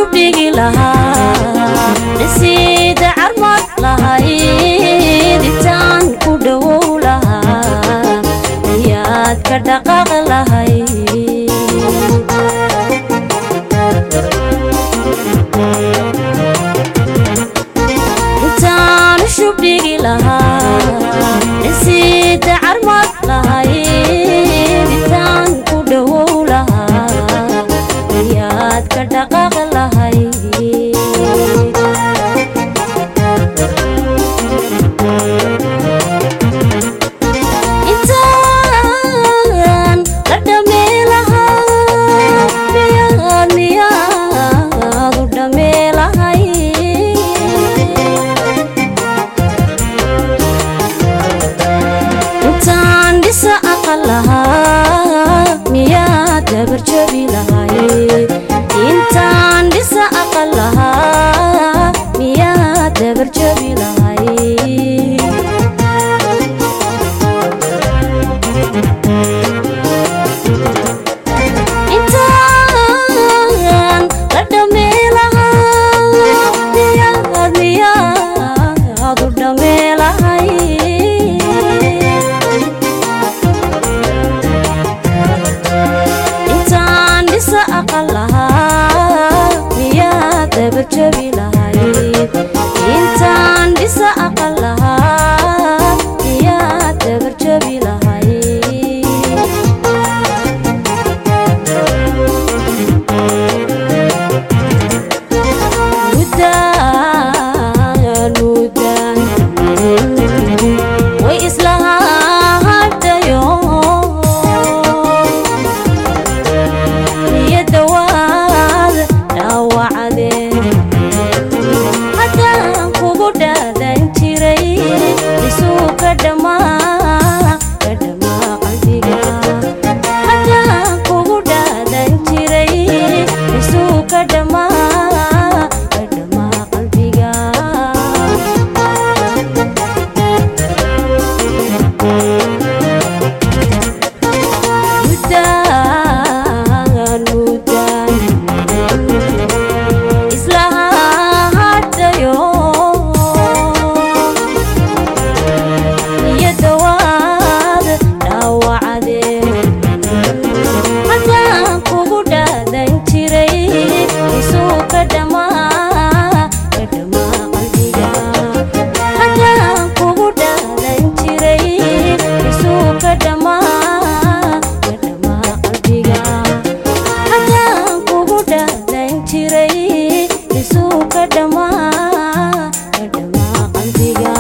shubdhigi lahaa dhisiida carmad lahayd intaan ku dhowow lahaa ayaad ka dhaqaaq lahayd intaanu shubdhigi lahaa dhisiida carmad lahayd intaan ku dhowow lahaa ayaad ka dhaqaaq lahayd intaan la dhamee lahaa miyaad miyaad u dhamee lahay intaan dhisa aqal lahaa miyaad dabarjabi lahay intaan dhisa aqal lahaa miyaad dabarjabi lahay intaan la dhamee lahaa miyaad miyaad u dhamee lahay intaan dhisa aqal lahaa miyaad dabarjabi lahayd intaan dhisa aqal lahaa miyaad dabarjabi lahayd mudaan mudaan way islahaadayo niyadawaad dhaawacdeen haddaan kugu dhaadan jiray isuu ka dhammaa ka dhammaa qalbiga haddaan kugu dhaadan jiray isuu ka dhammaa ka dhammaa qalbiga mudaan mudaan islahaadayo niyadawaad dhaawacdeen haddaan kugu dhaadan jiray isuu ka dhammaa ka dhammaa qalbiga haddaan kugu dhaadan jiray isuu ka dhammaa ka dhammaa qalbiga haddaan kugu dhaadan jiray isuu ka dhammaa ka dhammaa qalbiga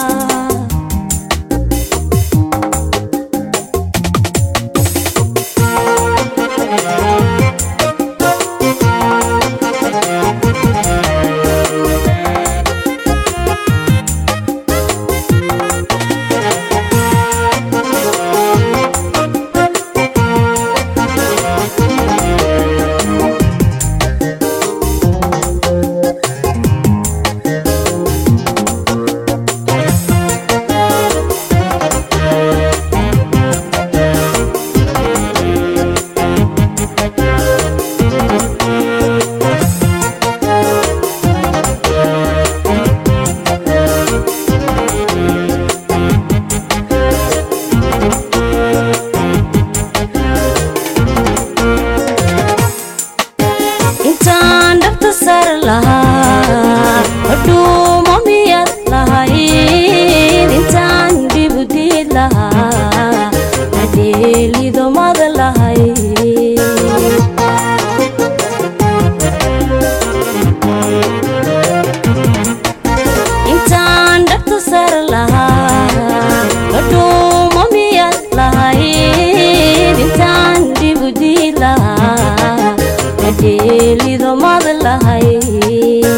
intaan dhabta sar lahaa hadhuuma miyad lahayd intaan dhibudiid lahaa hadheelidomad lahayd intaan dhabta sar lahaa hadhuuma miyad lahayd intaan dhibudiid lahaa hadheelidomad lahayd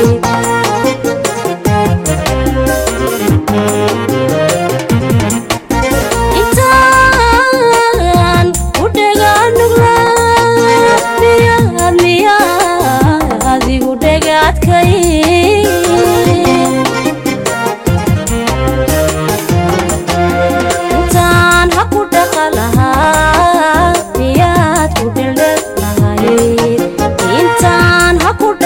intaan u dhagaanugla miyaad miyaad igu dhagaadkay intaan ha ku dhaqa lahaa miyaad ku dheldhel lahayd intaan ha ku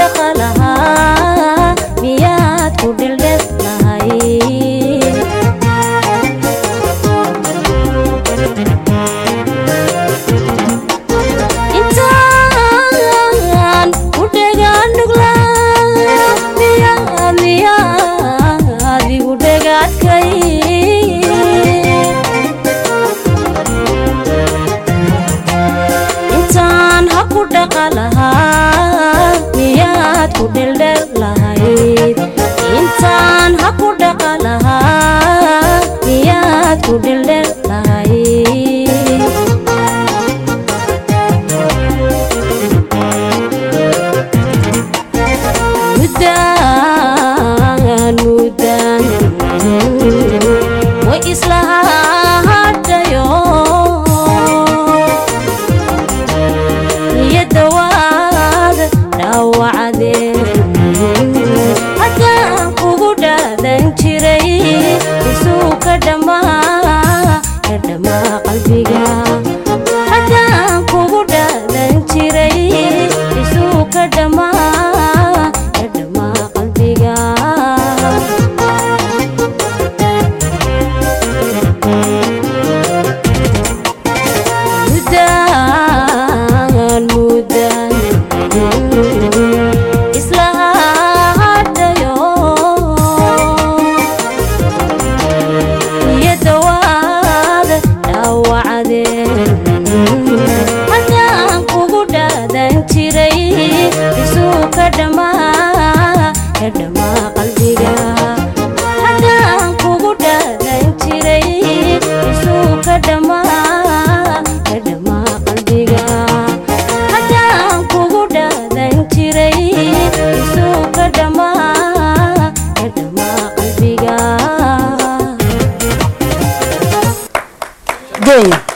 ku dhaqa lahaa miyaad ku dheldhel lahayd intaan ha ku dhaqa lahaa miyaad ku dheldhel lahayd mudaan mudaan way isla hadhayo niyadda waad dhaawacdeen haddaan kugu dhaadan jiray isuu ka dhammaa ka dhammaa qalbiga haddaan kugu dhaadan jiray isuu ka dhammaa ka dhammaa qalbiga mudaan mudaan isla hadhayo niyadda waad dhaawacdeen haddaan kugu dhaadan jiray isuu ka dhammaa ka dhammaa qalbiga haddaan kugu dhaadan jiray isuu ka dhammaa ka dhammaa qalbiga haddaan kugu dhaadan jiray isuu ka dhammaa ka dhammaa qalbiga geeya